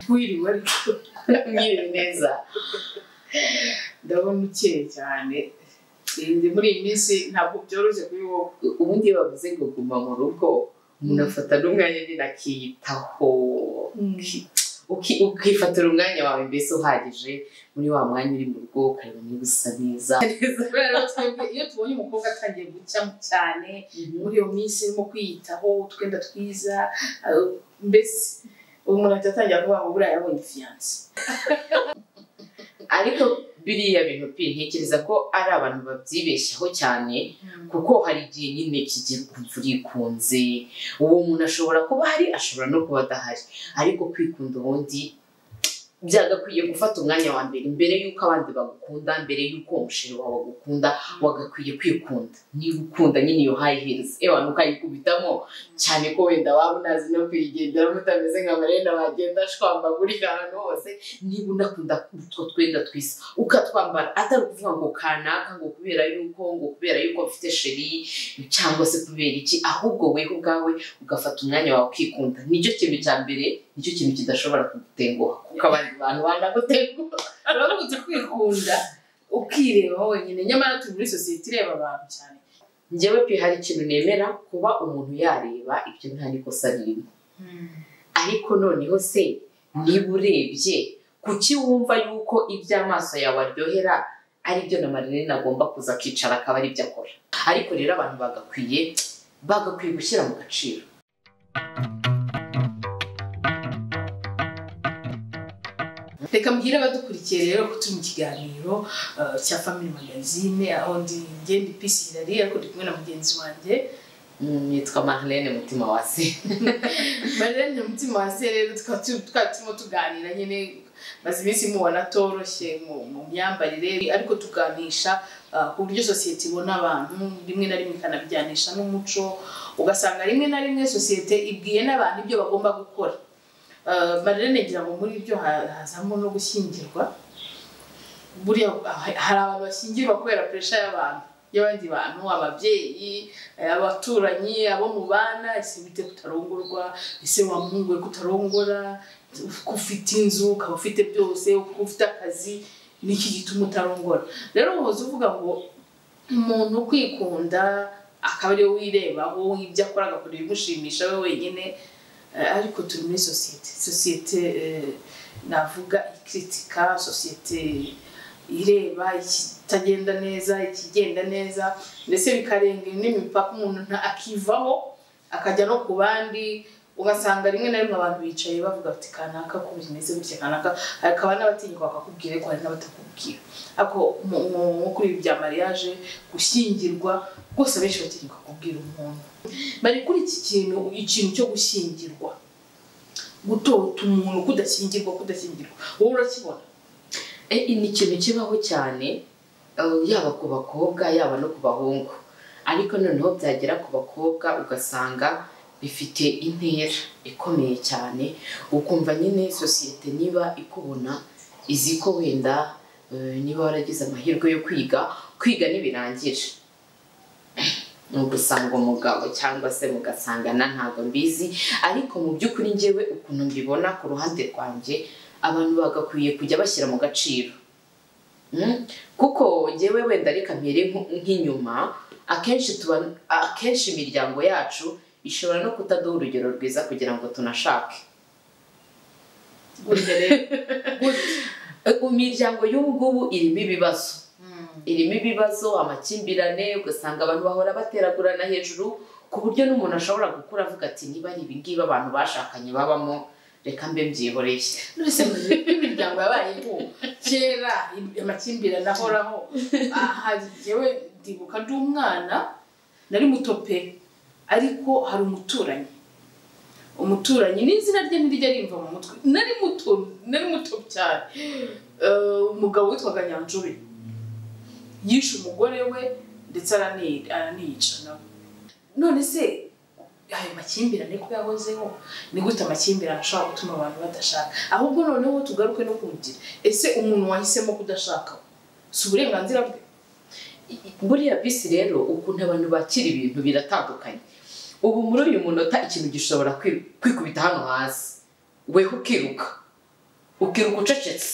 Wiriwe mwiriwe neza ndabona ukeye cyane muri iyi minsi ntabwo byoroshye kuri wowe ubundi iyo bavuze ngo guma mu rugo umuntu afata n'umwanya nyine akiyitaho ukifatira umwanya wawe mbese uhagije muri wa mwanya uri mu rugo ukareba niba usa neza iyo tubonye umukobwa atangiye gucya cyane muri iyo minsi urimo kwiyitaho utwenda twiza mbese umuntu ahita atangira kuvuga ngo buriya yabonye fiyanse ariko biriya bintu pi ntekereza ko ari abantu babyibeshyaho cyane kuko hari igihe nyine kigira ukumva urikunze uwo muntu ashobora kuba ahari ashobora no kuba adahari ariko kwikunda ubundi byagakwiye gufata umwanya wa mbere mbere y'uko abandi bagukunda mbere y'uko umushinga wawe bagukunda wagakwiye kwikunda niba ukunda nyine iyo hayi hirizi ewa ntukayikubitamo cyane ko wenda waba unazi no kwigendera mutameze nka marena wagenda ashwambagurira ahantu hose niba unakunda utwo twenda twiza ukatwambara atari ukuvuga ngo kanaka ngo kubera yuko ngo kubera yuko mfite sheri cyangwa se kubera iki ahubwo weho ubwawe ugafata umwanya wawe ukikunda nicyo kintu cya mbere nicyo kintu kidashobora kugutenguha kuko abandi bantu banagutenguha urabona kwikunda ukireba wenyine nyamara turi muri sosiyete ireba abantu cyane njyewe pe hari ikintu nemera kuba umuntu yareba ibyo nta nikosa ririmo ariko noneho se niba urebye kuki wumva yuko ibyo amaso yawe aryohera ari byo na marinine agomba kuza akicara akaba ari byo akora ariko rero abantu bagakwiye bagakwiye gushyira mu gaciro reka mbwire abadukurikiye rero ko turi mu kiganiro cya family magazine aho ndi ngenda ipisi irari ariko ndi kumwe na mugenzi wanjye nitwa marilene mutima wase marilene mutima wase rero tukaba turimo tuganira nyine maze iminsi mubona atoroshye mu myambarire ariko tuganisha ku buryo sosiyete ibona abantu rimwe na rimwe ikanabijyanisha n'umuco ugasanga rimwe na rimwe sosiyete ibwiye n'abantu ibyo bagomba gukora marilene ngira ngo muri ibyo hazamo no gushyingirwa buriya hari abantu bashyingirwa kubera puresha y'abantu y'abandi bantu ababyeyi abaturanyi abo mubana ese wite kutarongorwa ese wamuhungu we kutarongora ufite inzu ukaba ufite byose ufite akazi niki gituma utarongora rero uhoze uvuga ngo umuntu kwikunda akaba ariwe wirebaho ibyo akora agakora ibimushimisha we wenyine ariko turi muri sosiyete sosiyete navuga ikiritika sosiyete ireba ikitagenda neza ikigenda neza ndetse bikarenga n'imipaka umuntu akivaho akajya no ku bandi ugasanga rimwe na rimwe abantu bicaye bavuga bati kanaka ko bimeze gutya kanaka hakaba n'abatinyuka bakakubwira ariko hari n'abatakubwira ariko nko kuri ibi bya mariage gushyingirwa rwose abenshi batinyuka kubwira umuntu bari kuri iki kintu ikintu cyo gushyingirwa gutota umuntu kudashyingirwa kudashyingirwa wowe urakibona ni ikintu kibaho cyane yaba ku bakobwa yaba no ku bahungu ariko noneho byagera ku bakobwa ugasanga bifite intera ikomeye cyane ukumva nyine sosiyete niba ikubona izi ko wenda niba waragize amahirwe yo kwiga kwiga ntibirangire ugusanga umugabo cyangwa se mugasangana ntabwo mbizi ariko mu by'ukuri ngewe ukuntu mbibona ku ruhande rwanjye abantu bagakwiye kujya bashyira mu gaciro kuko ngewe wenda reka mbere nk'inyuma akenshi imiryango yacu ishobora no kutaduha urugero rwiza kugira ngo tunashake imiryango y'ubu ngubu irimo ibibazo irimo ibibazo amakimbirane ugasanga abantu bahora bateragurana hejuru ku buryo n'umuntu ashobora gukura avuga ati niba ari ibingibi abantu bashakanye babamo reka mbe mbyihoreye mbese imiryango yabayeho kera amakimbirane ahoraho aha yewe ndibuka ndi umwana nari muto pe ariko hari umuturanyi umuturanyi n'izina rye ntirijya rimva mu mutwe nari muto nari muto cyane umugabo witwaga nyanjure yishe umugore we ndetse araniyica nawe none se ayo makimbirane ko yahozeho ni gute amakimbirane ashobora gutuma abantu badashaka ahubwo noneho tugaruke no kugira ese umuntu wahisemo kudashaka si uburenganzira bwe buriya bisi rero ukuntu abantu bakira ibintu biratandukanye ubu muri uyu munota ikintu gishobora kwikubita hano hasi weho ukiruka ukiruka ucecetse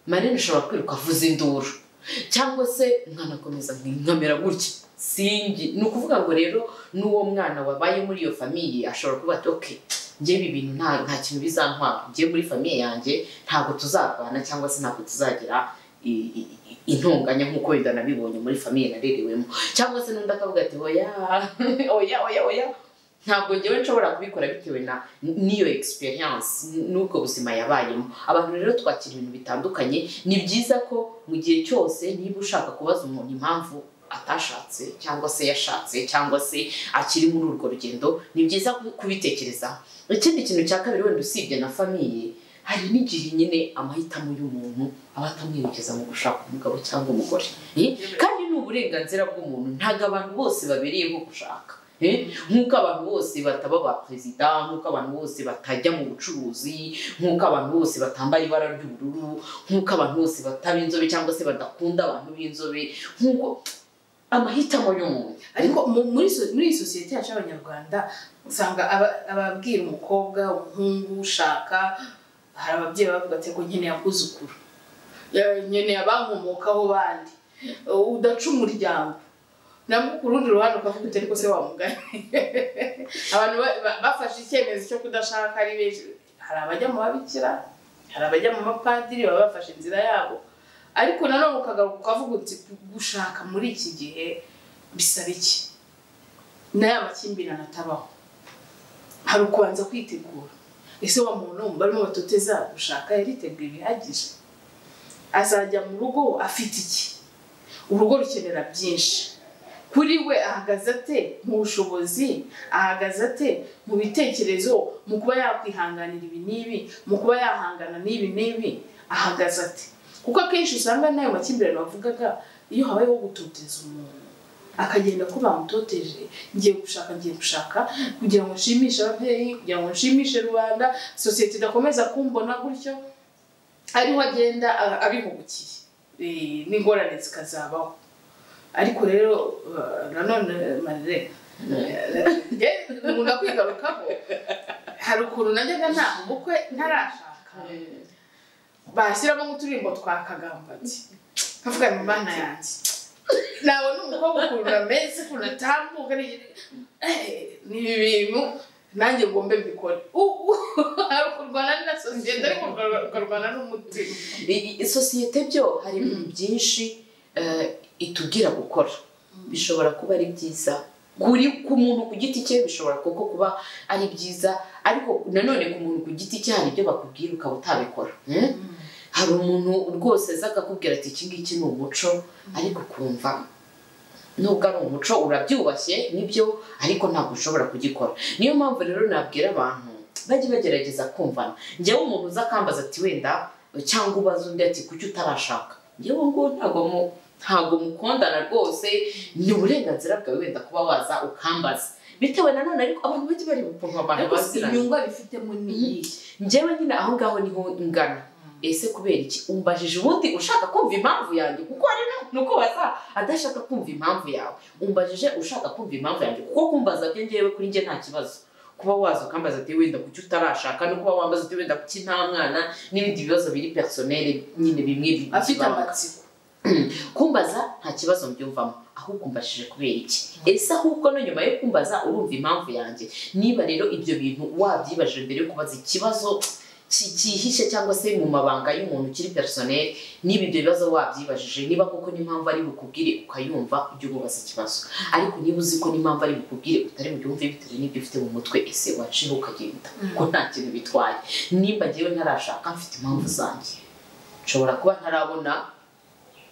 marine ashobora kwiruka avuza induru cyangwa se umwana akomeza nkamera gutya singi ni ukuvuga ngo rero n'uwo mwana wabaye muri iyo famiye ashobora kuba ati oke ngewe ibintu nta nta kintu bizantwara ngewe muri famiye yanjye ntabwo tuzarwana cyangwa se ntabwo tuzagira i- i- i- intonganya nk'uko wenda nabibonye muri famiye narerewemo cyangwa se n'undi akavuga ati oya oya oya oya ntabwo ngewe nshobora kubikora bitewe na n'iyo experience n'ubwo buzima yabayemo abantu rero twakira ibintu bitandukanye ni byiza ko mu gihe cyose niba ushaka kubaza umuntu impamvu atashatse cyangwa se yashatse cyangwa se akiri muri urwo rugendo ni byiza ku- kubitekerezaho ikindi kintu cya kabiri wenda usibye na famiye hari n'igihe nyine amahitamo y'umuntu aba atamwerekeza mu gushaka umugabo cyangwa umugore Eh? kandi ni uburenganzira bw'umuntu ntabwo abantu bose babereyeho gushaka Eh? nk'uko abantu bose bataba ba perezida nk'uko abantu bose batajya mu bucuruzi nk'uko abantu bose batambara ibara ry'ubururu nk'uko abantu bose bataba inzobe cyangwa se badakunda abantu b'inzobe nk'uko amahitamo y'umuntu ariko mu- muri so- muri iyi sosiyete yacu y'abanyarwanda usanga aba- ababwira umukobwa umuhungu ushaka hari ababyeyi bavuga ati ngo nkeneye akuzukuru Ya- nkeneye abankomokaho bandi Uh, udaca umuryango nabwo ku rundi ruhande ukavuga uti ariko se wamugane abantu ba- ba- bafashe icyemezo cyo kudashaka ari benshi hari abajya mu babikira hari abajya mu mapadiri baba bafashe inzira yabo ariko nanone ukagaruka ukavuga uti gushaka muri iki gihe bisaba iki n'aya makimbirane atabaho hari ukubanza kwitegura ese wa muntu barimo batoteza gushaka yariteguye bihagije azajya mu rugo afite iki urugo rukenera byinshi kuri we ahagaze ate mu bushobozi ahagaze ate mu bitekerezo mu kuba yakwihanganira ibi n'ibi mu kuba yahangana n'ibi n'ibi ahagaze ate kuko akenshi usanga n'ayo makimbirane bavugaga iyo habayeho gutoteza umuntu akagenda ko bamutoteje ngiye gushaka ngiye gushaka kugira ngo nshimishe ababyeyi kugira ngo nshimishe rubanda sosiyete idakomeza kumbona gutyo ariho agenda a- abihugukiye Eh, n'ingorane zikazabaho ariko rero eh, nanone marire nkunda kwigarukaho hari ukuntu najyaga nta ubukwe ntarashaka bashyiramo nk'uturirimbo twa kagambati nkavuga ngo mana yanjye nabona umukobwa ukuntu ameze ukuntu atambuka ni ibintu nanjye ngombe mbikore ubu hari ukurwana na sosiyete ariko ukarwa- ukarwana n'umutima I- i- sosiyete byo hari ibintu byinshi eh, itubwira gukora bishobora kuba ari byiza kuri ku muntu ku giti cye bishobora koko kuba ari byiza ariko nanone ku muntu ku giti cye hari ibyo bakubwira ukaba utabikora eh? hari umuntu rwose aza akakubwira ati iki ngiki ni umuco ariko ukumva nubwo ari umuco urabyubashye nibyo ariko ntabwo ushobora kugikora niyo mpamvu rero nabwira abantu bajye bagerageza kumvana njyewe umuntu uza akambaza ati wenda cyangwa ubaza undi ati kuki utarashaka njyewe ngo ntabwo mu ntabwo mukundana rwose ni uburenganzira bwawe wenda kuba waza ukambaza bitewe nanone ariko abantu bajye bareba ukuntu abantu ariko si baziranye inyungu abifitemo ni iyihe njyewe nyine aho ngaho niho ngana ese kubera iki umbajije ubundi ushaka kumva impamvu yanjye kuko ari no ni uko waza adashaka kumva impamvu yawe umbajije ushaka kumva impamvu yanjye kuko kumbaza bye ngewe kuri njye nta kibazo kuba waza ukambaza ati wenda kuki utarashaka no kuba wambaza ati wenda kuki nta mwana n'ibindi bibazo biri personele nyine bimwe bi- afite bibaho. amatsiko kumbaza nta kibazo mbyumvamo ahubwo umbajije kubera iki ese ahubwo no nyuma yo kumbaza urumva impamvu yanjye niba rero ibyo bintu wabyibajije mbere yo kubaza ikibazo ki- cyihishe cyangwa se mu mabanga y'umuntu kiri personel niba ibyo bibazo wabyibajije niba koko n'impamvu ari bukubwire ukayumva ujye umubaza ikibazo ariko niba uzi ko n'impamvu ari bukubwire utari bubyumve bitewe n'ibyo ufite mu mutwe ese waciho ukagenda ko nta kintu bitwaye nimba ngewe ntarashaka mfite impamvu zanjye nshobora kuba ntarabona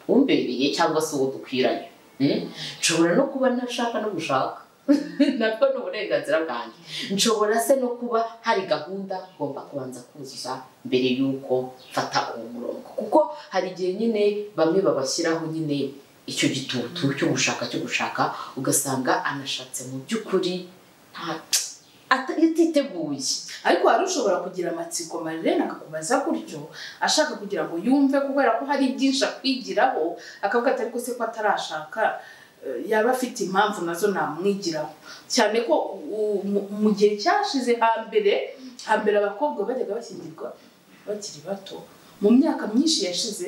umbereye cyangwa se uwo dukwiranye Mm? nshobora no kuba nashaka no gushaka nabwo ni uburenganzira bwanjye nshobora se no kuba hari gahunda ngomba kubanza kuzuza mbere y'uko mfata uwo murongo kuko hari igihe nyine bamwe babashyiraho nyine icyo gitutu cyo gushaka cyo gushaka ugasanga anashatse mu by'ukuri nta- ata- atiteguye ariko hari ushobora kugira amatsiko marirene akakubaza gutyo ashaka kugira ngo yumve kubera ko hari byinshi akwigiraho akavuga ati ariko se ko atarashaka eh, yaba afite impamvu nazo namwigiraho cyane ko u- mu- mu gihe cyashize hambere hambere abakobwa bajyaga bashyingirwa bakiri bato mu myaka myinshi yashize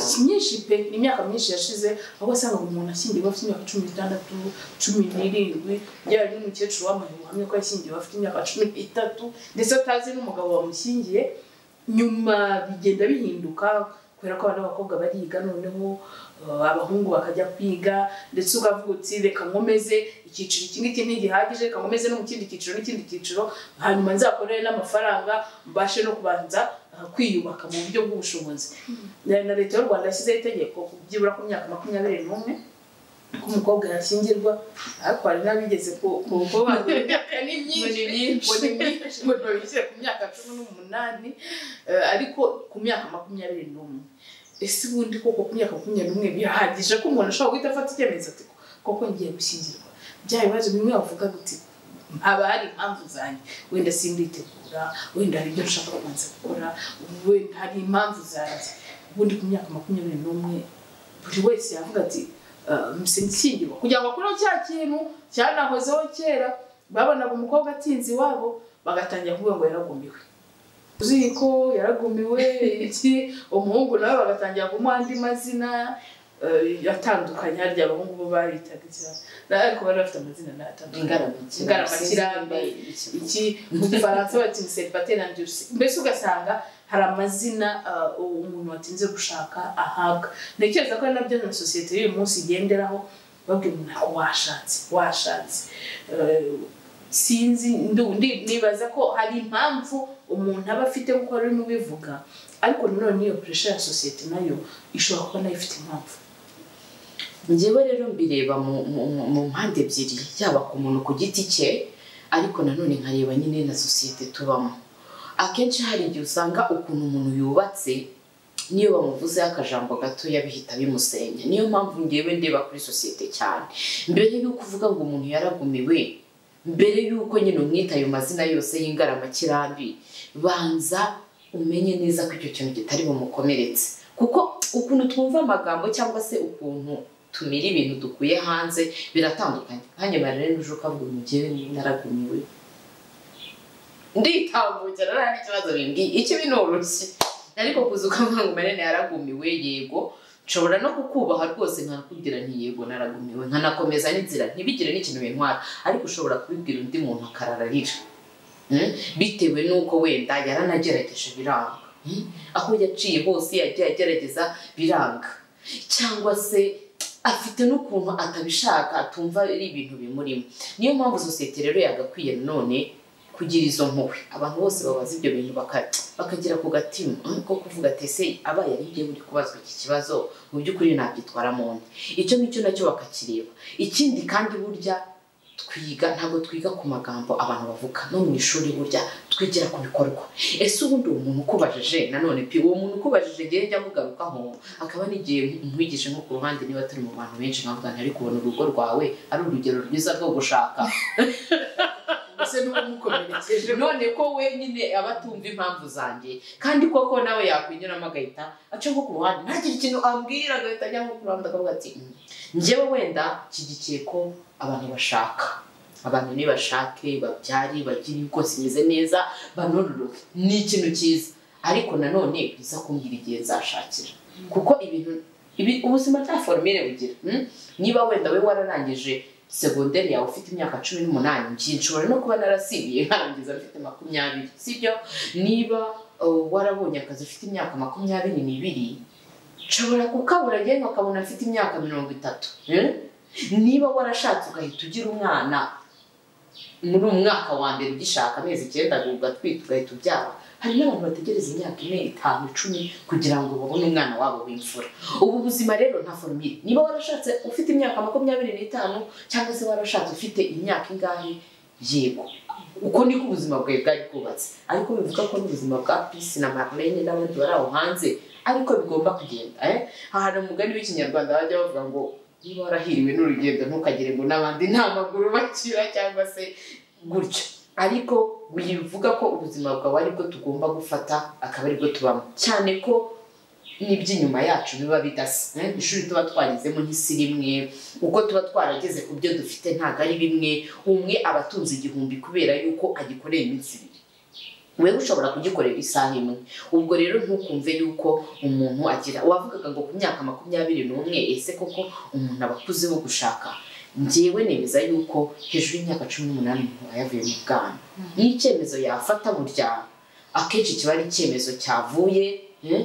si myinshi pe ni imyaka myinshi yashize aho wasangaga umuntu ashyingiwe afite imyaka cumi n'itandatu cumi n'irindwi byaba n'umukecuru wamaze ubuhamya ko yashyingiwe afite imyaka cumi n'itatu ndetse atazi n'umugabo wamushyingiye nyuma bigenda bihinduka kubera ko abana b'abakobwa bariga noneho uh, abahungu bakajya kwiga ndetse ukavuga uti reka nkomeze icyiciro iki ngiki ntigihagije reka nkomeze no mu kindi cyiciro n'ikindi cyiciro hanyuma nzakorere n'amafaranga mbashe no kubanza uh, kwiyubaka mu buryo bw'ubushobozi Na- na leta y'u rwanda yashyizeho itegeko byibura ku myaka makumyabiri n'umwe ko umukobwa yashyingirwa ariko hari n'abigeze ku- ku- kuba bagura imyaka ni myinshi ngo ni myinshi ngo babishyire ku myaka cumi n'umunani eh, ariko ku myaka makumyabiri n'umwe ese ubundi koko ku myaka makumyabiri n'umwe birahagije ko umuntu ashobora guhita afata icyemezo ati koko ngiye gushyingirwa bya bibazo bimwe wavuga guti haba hari impamvu zanjye wenda simbitegura wenda hari ibyo nshaka kubanza gukora wenda hari impamvu zanjye ubundi ku myaka makumyabiri n'umwe buri wese yavuga ati musengingirwa kugira ngo akureho cya kintu cyanahozeho kera babonaga umukobwa atinze iwabo bagatangira kuvuga ngo yaragumbiwe uzi ko yaragumiwe iki umuhungu nawe bagatangira kumuha andi mazina eh, atandukanye harya abahungu bo baritaga cyane ariko bari bafite amazina nayo atandukanye Ingaramakirambi. iki mu gifaransa bati ni seribateri andirisi mbese ugasanga hari amazina uh, umuntu watinze gushaka ahabwa ntekereza ko ari nabyo na sosiyete y'uyu munsi igenderaho babwira umuntu ati washatse washatse Eh, sinzi ndu- ndi- nibaza ko hari impamvu umuntu aba afite kuko rurimo ubivuga ariko nanone n'iyo puresha ya sosiyete nayo ishobora kuba nayo ifite impamvu njyewe rero mbireba mu- mu mu- mu mpande ebyiri yaba ku muntu ku giti cye ariko nanone nkareba nyine na sosiyete tubamo akenshi hari igihe usanga ukuntu umuntu yubatse niyo bamuvuzeho akajambo gatoya bihita bimusenya niyo mpamvu ngewe ndeba kuri sosiyete cyane mbere y'uko uvuga ngo umuntu yaragumiwe mbere y'uko nyine umwita ayo mazina yose y'ingaramakirambi banza umenye neza ko icyo kintu kitari bumukomeretse kuko ukuntu twumva amagambo cyangwa se ukuntu tumira ibintu dukuye hanze biratandukanye nkanjye marere n'uje ukavuga ngo njyewe naragumiwe nditambukira nta n'ikibazo bimbwiye ikibi ni urushyi ariko kuza ukavuga ngo marene yaragumiwe yego nshobora no kukubaha rwose nkanakubwira nti yego naragumiwe nkanakomeza n'inzira ntibigire n'ikintu bintwara ariko ushobora kubibwira undi muntu akarararira Mm? bitewe n'uko wenda yaranagerageje biranga Mm? aho yaciye hose yagiye agerageza biranga cyangwa se afite n'ukuntu atabishaka atumva ari ibintu bimurimo niyo mpamvu sosiyete rero yagakwiye none kugira izo mpuhwe abantu bose babaza ibyo bintu baka- bakagera ku gatima mm, ko kuvuga ati ese abaye ari njye uri kubazwa iki kibazo mu by'ukuri nabyitwaramo nde icyo ngicyo nacyo bakakireba ikindi kandi burya twiga ntabwo twiga ku magambo abantu bavuga no mu ishuri burya twigira ku bikorwa ese ubundi uwo muntu ukubajije nanone pe uwo muntu ukubajije ngewe njya mugarukaho akaba n'igihe nkwigije nko ku ruhande niba turi mu bantu benshi nkavuga ntari kubona urugo rwawe ari urugero rwiza rwo gushaka mbese n'uwamukomerekeje none ko we nyine aba atumva impamvu zanjye kandi koko nawe yakwinyuramo agahita aca nko ku ruhande ntagire ikintu ambwira agahita ajya nko ku ruhande akavuga ati "Mm, njyewe wenda nshyigikiye ko abantu bashaka abantu nibashake babyare bagire uko zimeze neza banororoke ni ikintu cyiza ariko nanone biza kumbwira igihe nzashakira kuko ibintu ibi, ubuzima nta forumire bugira mm? niba wenda we wararangije segonderi yawe ufite imyaka cumi n'umunani njye nshobora no kuba narasibiye nkarangiza mfite makumyabiri sibyo niba uh, warabonye akazi ufite imyaka makumyabiri n'ibiri nshobora kukabura njyewe nkakabona mfite imyaka mirongo itatu mm? niba warashatse ugahita ugira umwana muri umwaka wa mbere ugishaka amezi icyenda ugatwita ugahita ubyara hari n'abantu bategereza imyaka ine itanu icumi kugira ngo babone umwana wabo w'imfura ubu buzima rero nta forumire niba warashatse ufite imyaka makumyabiri n'itanu cyangwa se warashatse ufite imyaka ingahe yego uko niko ubuzima bwawe bwari bwubatse ariko bivuga ko n'ubuzima bwa pisi na marlene n'abandi bari aho hanze ariko bigomba kugenda eh? hari umugani w'ikinyarwanda bajya bavuga ngo niba warahiriwe n'urugendo ntukagire ngo n'abandi nta maguru bakira cyangwa se gutyo ariko bivuga ko ubuzima bwawe ari bwo tugomba gufata akaba ari bwo tubamo cyane ko n'iby'inyuma yacu biba bidasa Eh, ishuri tuba twarizemo n'isi rimwe uko tuba twarageze ku byo dufite ntabwo ari bimwe umwe aba atunze igihumbi kubera yuko agikoreye iminsi ibiri wewe ushobora kugikorera isaha imwe ubwo rero ntukumve yuko umuntu agira wavugaga ngo ku myaka makumyabiri n'umwe ese koko umuntu aba akuzeho gushaka ngewe nemeza yuko hejuru y'imyaka cumi n'umunani umuntu aba yavuye mu bwana ni icyemezo yafata burya akenshi kiba ari icyemezo cyavuye eh,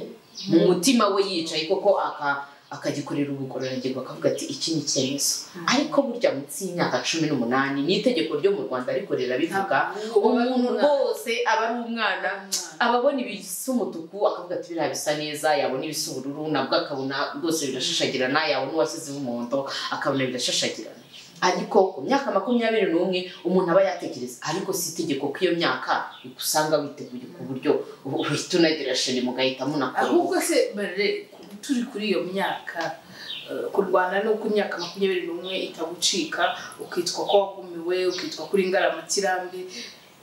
mu mutima we yicaye koko aka akagikorera ubugororangingo akavuga ati iki ni icyemezo ariko burya munsi y'imyaka cumi n'umunani ni itegeko ryo mu rwanda ariko rirabivuga umuntu rwose aba ari umwana aba abona ibisa umutuku akavuga ati biriya bisa neza yabona ibisa ubururu nabwo akabona rwose birashashagirana yabona uwashyizeho umuhondo akabona birashashagirana ariko ku myaka makumyabiri n'umwe umuntu aba yatekereza ariko si itegeko ko iyo myaka usanga witeguye ku buryo uhita unagira sheri mugahita munakora ahubwo se bare turi kuri iyo myaka eh, kurwana n'uko imyaka makumyabiri n'umwe itagucika ukitwa ko wagumiwe ukitwa kuri ingaramukirambi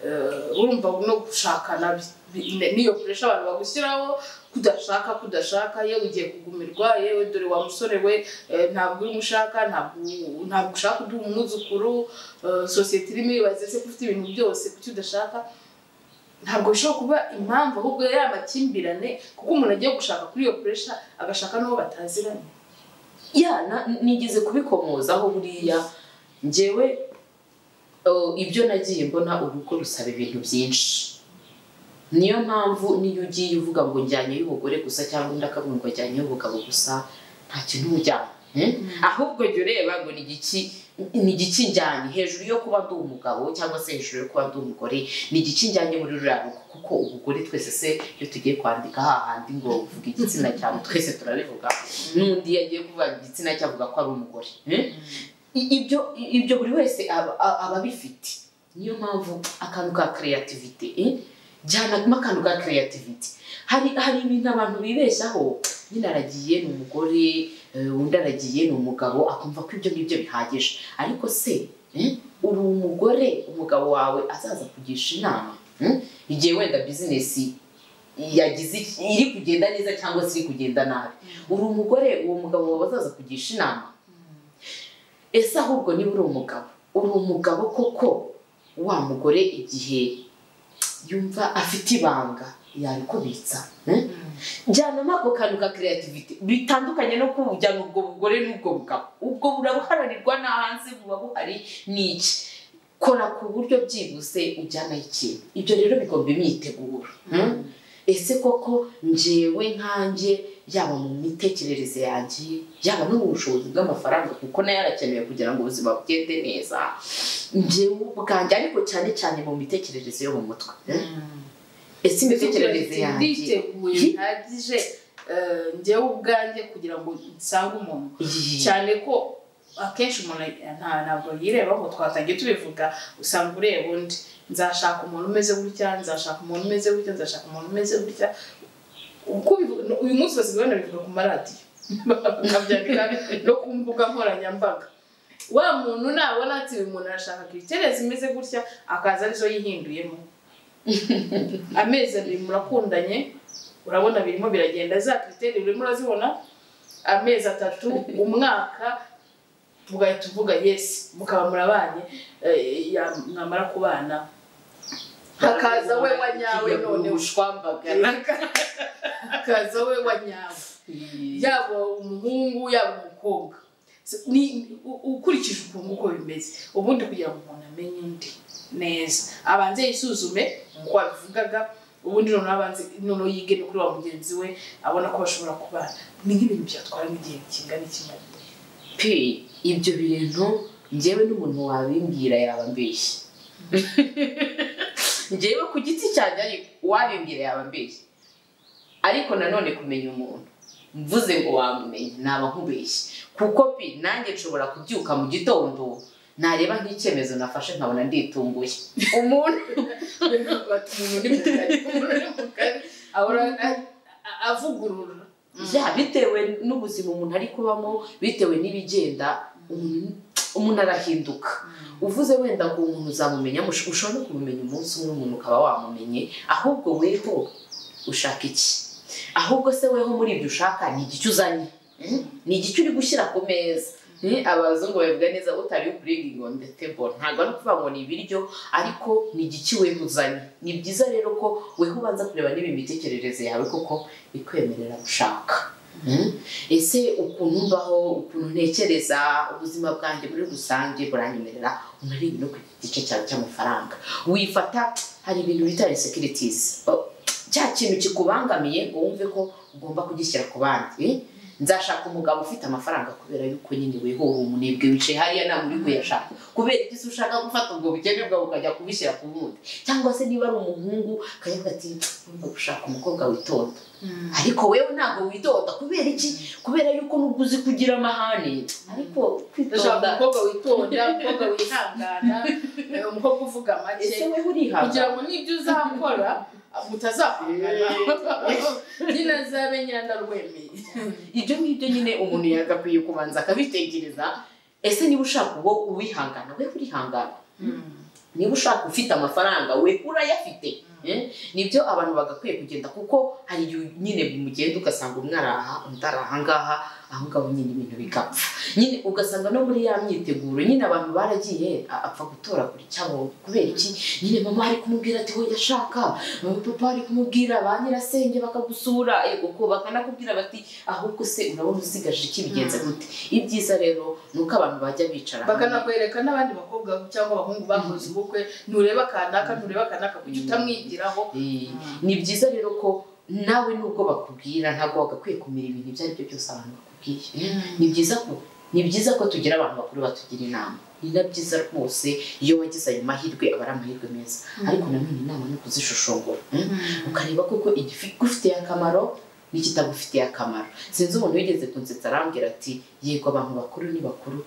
eh, urumva no gushakana bi- bi- ne- n'iyo puresha abantu bagushyiraho kudashaka kudashaka yewe ugiye kugumirwa yewe dore wa musore we eh, ntabwo urimo ushaka ntabwo ntabwo ushaka uduha umwuzukuru eh, sosiyete irimo ibaze se ko ufite ibintu byose kuki udashaka ntabwo bishobora kuba impamvu ahubwo ari amakimbirane kuko umuntu agiye gushaka kuri iyo puresha agashaka n'uwo bataziranye ya na- nigeze kubikomozaho buriya ngewe eh, ibyo nagiye mbona urugo rusaba ibintu byinshi niyo mpamvu niyo ugiye uvuga ngo njyanye y'ubugore gusa cyangwa undi akavuga ngo ajyanye y'ubugabo gusa nta kintu ujyana eh? ahubwo jya ureba ngo ni igiki ni igiki njyanye hejuru yo kuba ndi umugabo cyangwa se hejuru yo kuba ndi umugore ni igiki njyanye muri ruriya rugo kuko ubugore twese se iyo tugiye kwandika hahandi ngo uvuga igitsina cyawe twese turabivuga n'undi yagiye kuvuga igitsina cye avuga ko ari umugore eh? I- ibyo i- ibyo buri wese aba- a- aba abifite niyo mpamvu akantu ka creativity eh? jyanamo akantu ka creativity hari hari ibintu abantu bibeshyaho nyine aragiye ni umugore eh, undi aragiye ni umugabo akumva ko ibyo ngibyo bihagije ariko se eh, uri umugore umugabo wawe azaza kugisha inama eh, igihe wenda bizinesi yagize iki- iri kugenda neza cyangwa se iri kugenda nabi uri umugore uwo mugabo wawe azaza kugisha inama ese ahubwo niba uri umugabo uri umugabo koko wa mugore igihe yumva afite ibanga yarikubitsa eh? jyanamo ako kantu ka creativity bitandukanye no kujyana ubwo bugore n'ubwo bugabo ubwo burabuharanirwa n'ahanze buba buhari n'iki kora ku buryo byibuze ujyanaho ikintu ibyo rero bigomba imyiteguro hmm? ese koko njyewe nkanjye yaba mu mitekerereze yanjye yaba no mu bushobozi bw'amafaranga kuko nayo arakenewe kugira ngo ubuzima bugende neza njyewe ubwanjye ariko cyane cyane mu mitekerereze yo mu mutwe eh? ese imitekerereze yanjye nditeguye bihagije eh, njyewe ubwanjye kugira ngo nsange umuntu Iyi- cyane ko akenshi umuntu nta ntabwo yireba ngo twatangiye tubivuga usanga ureba undi nzashaka umuntu umeze gutya nzashaka umuntu umeze gutya nzashaka umuntu umeze gutya uko ubivu- uyu munsi basigaye banabivuga ku maradiyo bakabyandika no ku mbuga nkoranyambaga wa muntu nabona ati uyu muntu arashaka kwitere zimeze gutya akaza arizo yihinduyemo amezi abiri murakundanye urabona birimo biragenda za kiriteri urimo urazibona amezi atatu umwaka tugahita uvuga yes mukaba murabanye eh, ya- mwamara kubana hakaza we wa nyawe none ushwambagara hakaza we wa nyawe yaba umuhungu yaba umukobwa So, ni u- ukurikije ukuntu uko bimeze ubundi kugira ngo umuntu amenye undi neza abanze yisuzume nk'uko wabivugaga ubundi noneho abanze noneho yige no kuri wa mugenzi we abona ko bashobora kubana ni nk'ibintu byatwara nk'igihe kingana iki pe ibyo bintu njyewe n'umuntu wabimbwira yaba mbeshye njyewe ku giti cyanjye ariko uwabimbwira yaba mbeshye ariko nanone kumenya umuntu mvuze ngo wamumenye naba nkubeshye kuko pe nanjye nshobora kubyuka mu gitondo nareba nk'icyemezo nafashe nkabona nditunguye umuntu bati umuntu ni mugari umuntu ni mugari ahora a- a- avugurura ya bitewe n'ubuzima umuntu ari kubamo bitewe n'ibigenda umuntu- umuntu arahinduka uvuze wenda ngo umuntu uzamumenya mush- ushobora no kumumenya umunsi umwe umuntu ukaba wamumenye ahubwo weho ushaka iki ahubwo se weho muri ibyo ushaka ni igice uzanye ni igice uri gushyira ku meza ni abazungu babivuga neza utari uburingi ngo ndetebo ntabwo ari ukuvuga ngo ni ibiryo ariko ni igiki wemuzanye ni byiza rero ko weho ubanza kureba niba imitekerereze yawe koko ikwemerera gushaka ese ukuntu mbaho ukuntu ntekereza ubuzima bwanjye muri rusange buranyemerera unarebe no ku gice cyawe cy'amafaranga wifata hari ibintu bita resekiritizi cya kintu kikubangamiye ngo wumve ko ugomba kugishyira ku bandi nzashaka umugabo ufite amafaranga kubera yuko nyine wehoho umunebwe wicaye hariya ntabwo uri kuyashaka kubera ibyo ushaka gufata ubwo bukene bwawe ukajya kubishyira ku wundi cyangwa se niba ari umuhungu akavuga ati wumva gushaka umukobwa witonda ariko wewe ntabwo witonda kubera iki kubera yuko nubwo uzi kugira amahane ariko ndashaka umukobwa witonda umukobwa wihangana umukobwa uvuga make ese wewe urihangana kugira ngo n'ibyo uzakora mutazakungana nyine azabe nyirandarwemeye ibyo ngibyo nyine umuntu yagakwiye kubanza akabitekereza ese niba ushaka uwo uwihangana we urihangana niba ushaka ufite amafaranga we urayafite nibyo abantu bagakwiye kugenda kuko hari igihe nyine bimugenda ugasanga umwe araha undi ari ahangaha aho ngaho nyine ibintu bigapfa nyine ugasanga no muri ya myiteguro nyine abantu baragiye apfa gutora kuri cyabo kubera iki nyine mama ari kumubwira ati hoya ashaka papa ari kumubwira ba nyirasenge bakagusura kuko bakanakubwira bati ahubwo se urabona usigaje iki bigenze gute ibyiza rero ni uko abantu bajya bicara hamwe bakanakwereka n'abandi bakobwa cyangwa abahungu bakoze ubukwe ntureba kanaka ntureba kanaka kujya utamwigiraho Eh, ni byiza rero ko nawe nubwo bakubwira ntabwo wagakwiye kumira ibintu ibyo ari byo byose abantu bakubwiye ni byiza ko ni byiza ko tugira abantu bakuru batugira inama ni na byiza rwose iyo wagize ayo mahirwe aba ari amahirwe meza Mm. ariko nanone inama ni ukuzishoshongora Mm. ukareba koko igifitiye akamaro n'ikitagufitiye akamaro sinzi umuntu wigeze kunsetsa arambwira ati yego abantu bakuru ni bakuru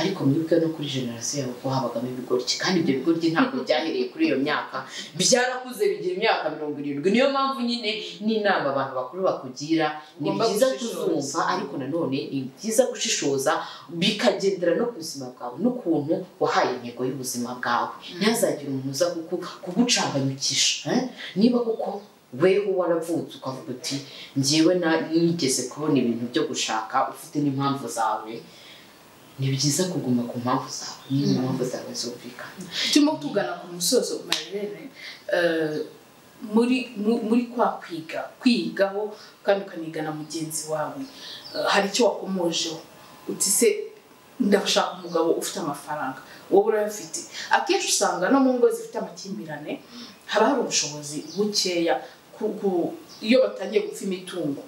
ariko mwebwe no kuri generasiyo yabo ko habagamo ibigoryi kandi ibyo bigoryi ntabwo byahereye kuri iyo myaka byarakuze bigira imyaka mirongo irindwi niyo mpamvu nyine n'inama abantu bakuru bakugira ni Ugomba byiza gushishoza. kuzumva ariko nanone ni byiza gushishoza bikagendera no ku buzima bwawe n'ukuntu wahaye intego y'ubuzima bwawe ntihazagire umuntu uza kuku- kugucanganyukisha eh? niba koko weho waravutse ukavuga uti njyewe na- nigeze kubona ibintu byo gushaka ufite n'impamvu zawe ni byiza kuguma ku mpamvu zawe niba Mm. impamvu zawe zumvikana turimo tugana ku musozo marirene eh, muri mu- muri kwa kwiga kwigaho kandi ukaniga na mugenzi wawe eh, hari icyo wakomojeho uti se ndashaka umugabo ufite amafaranga wowe urayafite akenshi usanga no mu ngo zifite amakimbirane haba hari ubushobozi bukeya ku- ku- iyo batangiye gupfa imitungo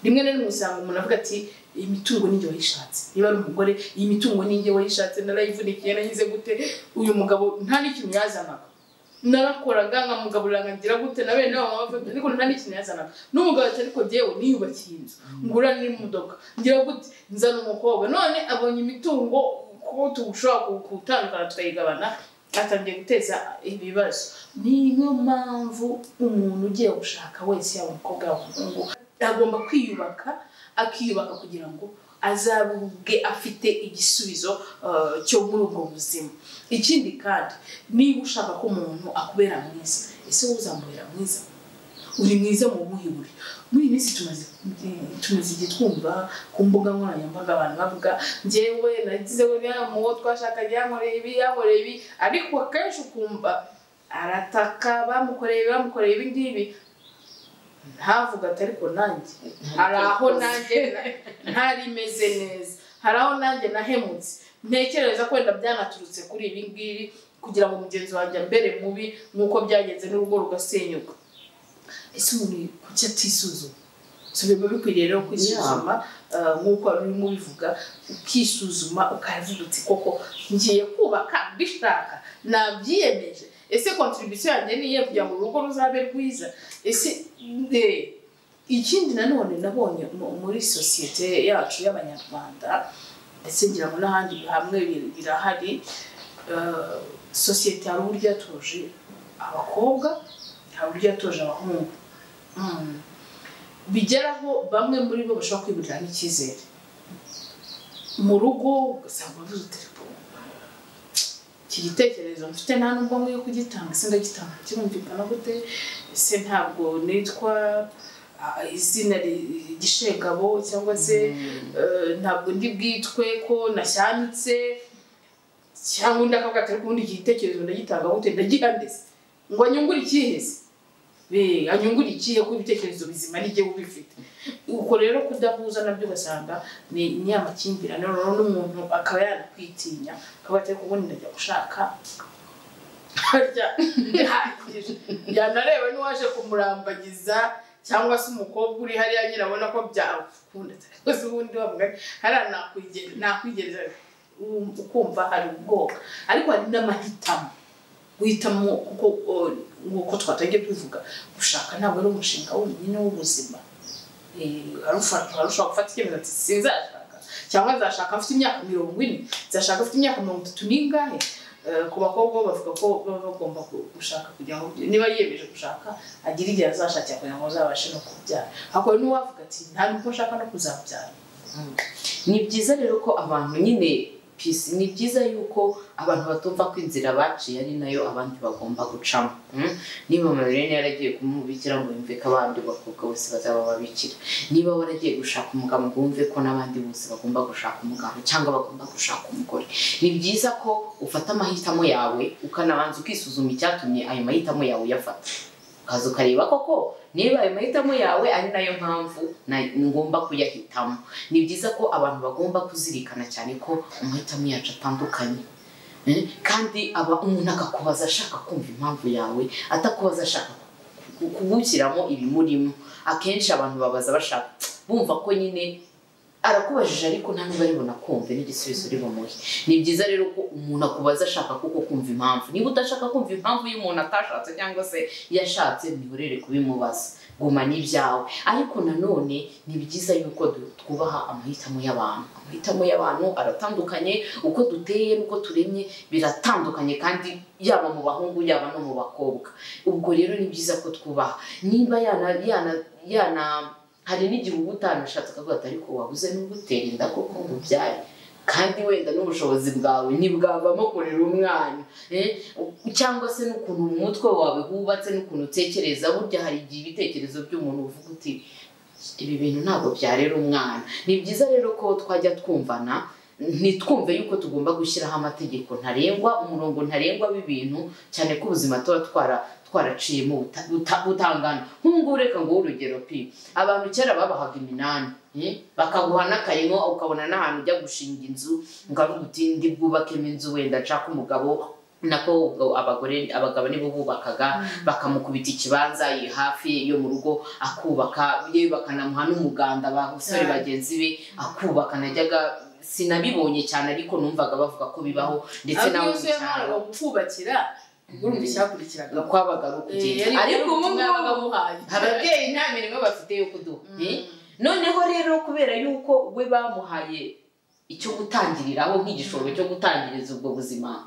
rimwe na rimwe usanga umuntu avuga ati iyi mitungo ni njye wayishatse niba ari umugore iyi mitungo ni njye wayishatse narayivunikiye nagize gute uyu mugabo nta n'ikintu yazanaga narakoraga nkamugaburira nkagira gute na bene wabo bavuga ariko nta n'ikintu yazanaga n'umugabo ati ariko jyewe niyubakiye inzu ngura n'imodoka ngira gute nzana umukobwa none abonye imitungo ko tushobora ku- gutandukana tukayigabana atangiye guteza ibibazo niyo mpamvu umuntu ugiye gushaka wese yaba umukobwa yaba umuhungu agomba kwiyubaka akiyubaka kugira ngo azabwe afite igisubizo eh, cyo muri ubwo buzima ikindi kandi niba ushaka ko umuntu akubera mwiza ese wowe uzamubera mwiza uri mwiza mu buhe buri muri iyi minsi tumaze tumaze igihe twumva ku mbuga nkoranyambaga abantu bavuga njyewe nagize buriya muwo twashakanye yankoreye ibi yankoreye ibi ariko akenshi ukumva arataka bamukoreye ibi bamukoreye ibi ngibi ntavuga ati ariko nanjye hari aho nanjye ntarimeze neza hari aho nanjye nahemutse ntekereza ko wenda byanaturutse kuri ibi ngibi kugira ngo mugenzi wanjye ambere mubi nk'uko byagenze n'urugo rugasenyuka ese umuntu kuki atisuzuma so biba bikwiriye rero kwisuzuma eh, nk'uko wari urimo ubivuga ukisuzuma ukavuga uti koko ngiye kubaka mbishaka nabyiyemeje ese kontribisiyo yanjye ni iyihe kugira ngo urugo ruzabe rwiza ese eh, ikindi nanone nabonye mu- muri sosiyete yacu y'abanyarwanda ndetse ngira ngo n'ahandi hamwe bir- birahari eh, sosiyete hari uburyo yatoje abakobwa hari uburyo yatoje abahungu Mm. bigeraho bamwe muri bo bashobora kwiburira n'icyizere mu rugo ugasanga bavuze telefone iki gitekerezo mfite nta nubwo nkwiye kugitanga ese ndagitanga kirumvikana gute ese ntabwo nitwa izina gishengabo cyangwa se ntabwo ndi bwitwe ko nasyanitse cyangwa undi akavuga ati ariko ubundi iki gitekerezo ndagitanga gute ndagihanditse ngo anyungure ikihese anyungure ikihe kuko ibitekerezo bizima n'igihe ubifite ubwo rero kudahuza nabyo ugasanga ni amakimbirane noneho n'umuntu akaba yanakwitinya akaba atari ubundi ndajya gushaka harya bihagije yanareba n'uwaje kumurambagiza cyangwa se umukobwa uri hariya nyine abona ko byakunda rwose ubundi bavuga hariya nakwigereza ukumva hari ubwoba ariko hari n'amahitamo guhitamo nk'uko twatangiye tubivuga gushaka ntabwo ari umushinga wonyine w'ubuzima ushobora gufata icyemezo ati sinzashaka cyangwa nzashaka mfite imyaka mirongo ine nzashaka mfite imyaka mirongo itatu n'ingahe ku bakobwa bavuga ko baba bagomba gushaka kugira ngo niba yiyemeje gushaka agire igihe azashakira kugira ngo azabashe no kubyara ahubwo n'uwavuga ati nta nubwo nshaka no kuzabyara ni byiza rero ko abantu nyine ni byiza yuko abantu batumva ko inzira baciye ari nayo abandi bagomba gucamo niba amarere yaragiye kumubikira ngo yumve ko abandi bakobwa bose bazaba babikira niba waragiye gushaka umugabo ngo wumve ko n'abandi bose bagomba gushaka umugabo cyangwa bagomba gushaka umugore ni byiza ko ufata amahitamo yawe ukanabanza ukisuzuma icyatumye ayo mahitamo yawe uyafata ukaza ukareba koko niba ayo mahitamo yawe ari nayo mpamvu ngomba kuyahitamo ni byiza ko abantu bagomba kuzirikana cyane ko amahitamo yacu atandukanye kandi aba umuntu akakubaza ashaka kumva impamvu yawe atakubaza ashaka kugushyiramo ibimurimo akenshi abantu babaza bashaka bumva ko nyine arakubajije ariko nta nubwo aribona kumva n'igisubizo uri bumuhe ni byiza rero ko umuntu akubaza ashaka kuko kumva impamvu niba udashaka kumva impamvu y'umuntu atashatse cyangwa se yashatse ntihorere kubimubaza guma n'ibyawe ariko nanone ni byiza yuko twubaha amahitamo y'abantu amahitamo y'abantu aratandukanye uko duteye n'uko turemye biratandukanye kandi yaba mu bahungu yaba no mu bakobwa ubwo rero ni byiza ko twubaha niba yana yana yana hari n'igihe uba utanashatse ukavuga ati ariko wabuze n'ugutera inda koko ngo ubyare kandi wenda n'ubushobozi bwawe ntibwavamo kurera umwana cyangwa se n'ukuntu umutwe wawe wubatse n'ukuntu utekereza burya hari igihe ibitekerezo by'umuntu uvuga uti ibi bintu ntabwo byarera umwana ni byiza rero ko twajya twumvana ntitwumve yuko tugomba gushyiraho amategeko ntarengwa umurongo ntarengwa w'ibintu cyane ko ubuzima tuba twara twaraciyemo butangana nk'ubu reka nguhe urugero pi abantu kera babahaga iminani bakaguha n'akayimo ukabona n'ahantu ujya gushinga inzu ukavuga uti ndi bwubakemo inzu wenda nshaka umugabo nako abagore abagabo nibo bubakaga bakamukubita ikibanza hafi yo mu rugo akubaka yewe bakanamuha n'umuganda abasore bagenzi be akubaka najyaga sinabibonye cyane ariko numvaga bavuga ko bibaho ndetse nawe mu cyaro urumva icyakurikiraga kwabaga kugenda ariko ubu ngubu ababyeyi nta mirimo bafite yo kuduha noneho rero kubera yuko we bamuhaye icyo gutangiriraho nk'igishoro cyo gutangiriza ubwo buzima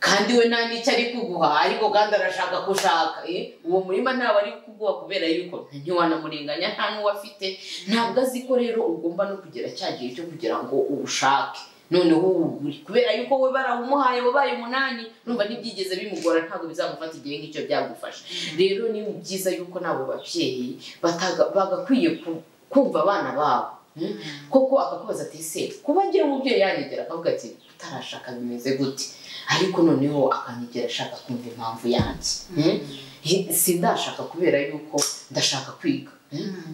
kandi we nta n'icyo ari kuguha ariko kandi arashaka ko ushaka uwo murima ntabwo ari kuguha kubera yuko ntiwanamurenganya nta n'uwo afite ntabwo azi ko rero ugomba no kugera cya gihe cyo kugira ngo uwushake noneho uri kubera yuko we barawumuhaye wabaye umunani numva ntibyigeze bimugora ntabwo bizamufata igihe nk'icyo byagufasha rero ni byiza yuko n'abo babyeyi bagakwiye kumva abana babo koko akakubaza ati se kuba agira umubyeyi yanegera akavuga ati utarashaka bimeze gute ariko noneho akanegera ashaka kumva impamvu yanjye sindashaka kubera yuko ndashaka kwiga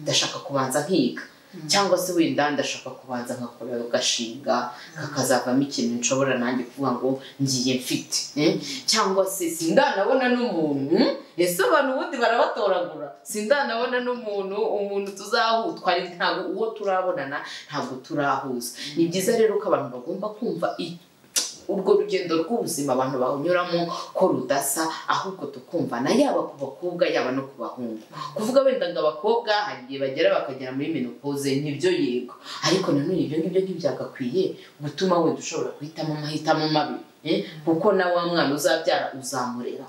ndashaka kubanza nkiga cyangwa se wenda ndashaka kubanza nkakora gashinga kakazavamo ikintu nshobora nanjye kuvuga ngo ngiye mfite cyangwa se sindanabona n'umuntu ese abantu ubundi barabatoragura sindanabona n'umuntu umuntu tuzahu twari ntabwo uwo turabonana ntabwo turahuza ni byiza rero ko abantu bagomba kumva urwo rugendo rw'ubuzima abantu banyuramo ko rudasa ahubwo tukumvana yaba ku bakobwa yaba no ku bahungu kuvuga wenda ngo abakobwa hari igihe bagera bakagera muri menopoze nibyo yego ariko nanone ibyo ngibyo ntibyagakwiye gutuma wenda ushobora guhitamo amahitamo mabi kuko na wa mwana uzabyara uzamurera